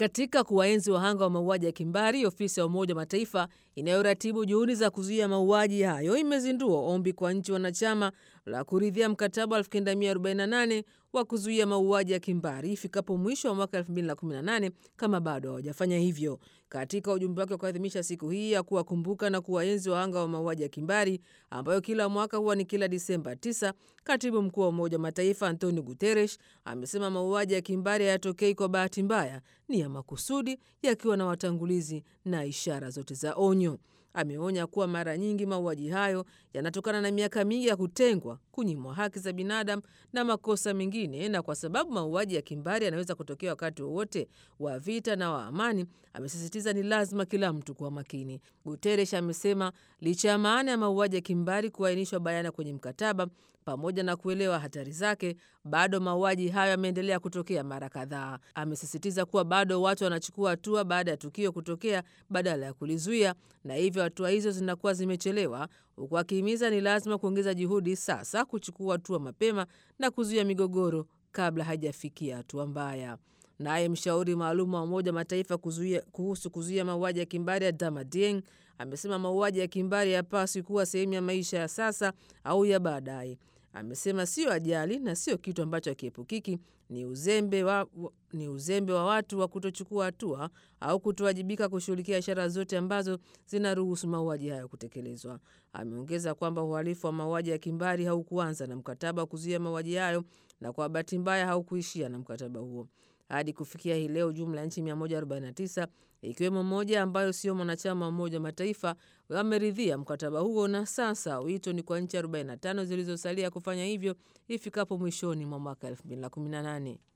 Katika kuwaenzi wahanga wa mauaji ya kimbari, ofisi ya Umoja wa Mataifa inayoratibu juhudi za kuzuia mauaji hayo imezindua ombi kwa nchi wanachama la kuridhia mkataba wa 1948 wa kuzuia mauaji ya kimbari ifikapo mwisho wa mwaka 2018 kama bado hawajafanya hivyo. Katika ujumbe wake wa kuadhimisha siku hii ya kuwakumbuka na kuwaenzi wahanga wa mauaji ya kimbari ambayo kila mwaka huwa ni kila Disemba 9, katibu mkuu wa Umoja wa Mataifa Antonio Guterres amesema mauaji ya kimbari hayatokei kwa bahati mbaya, ni ya makusudi, yakiwa na watangulizi na ishara zote za onyo. Ameonya kuwa mara nyingi mauaji hayo yanatokana na miaka mingi ya kutengwa, kunyimwa haki za binadamu na makosa mengine, na kwa sababu mauaji ya kimbari yanaweza kutokea wakati wowote wa vita na wa amani, amesisitiza ni lazima kila mtu kuwa makini. Guterres amesema licha ya maana ya mauaji ya kimbari kuainishwa bayana kwenye mkataba pamoja na kuelewa hatari zake, bado mauaji hayo yameendelea kutokea mara kadhaa. Amesisitiza kuwa bado watu wanachukua hatua baada ya tukio kutokea badala ya kulizuia, na hivyo hatua hizo zinakuwa zimechelewa, huku akihimiza ni lazima kuongeza juhudi sasa kuchukua hatua mapema na kuzuia migogoro kabla haijafikia hatua mbaya. Naye mshauri maalum wa Umoja wa Mataifa kuzuia, kuhusu kuzuia mauaji ya kimbari Adama Dieng amesema mauaji ya kimbari hayapaswi kuwa sehemu ya maisha ya sasa au ya baadaye. Amesema sio ajali na sio kitu ambacho hakiepukiki, ni uzembe wa, ni uzembe wa watu wa kutochukua hatua au kutowajibika kushughulikia ishara zote ambazo zinaruhusu mauaji hayo kutekelezwa. Ameongeza kwamba uhalifu wa mauaji ya kimbari haukuanza na mkataba wa kuzuia mauaji hayo na kwa bahati mbaya haukuishia na mkataba huo. Hadi kufikia hii leo, jumla ya nchi 149 ikiwemo moja ambayo sio mwanachama wa Umoja wa Mataifa wameridhia mkataba huo, na sasa wito ni kwa nchi 45 zilizosalia kufanya hivyo ifikapo mwishoni mwa mwaka 2018.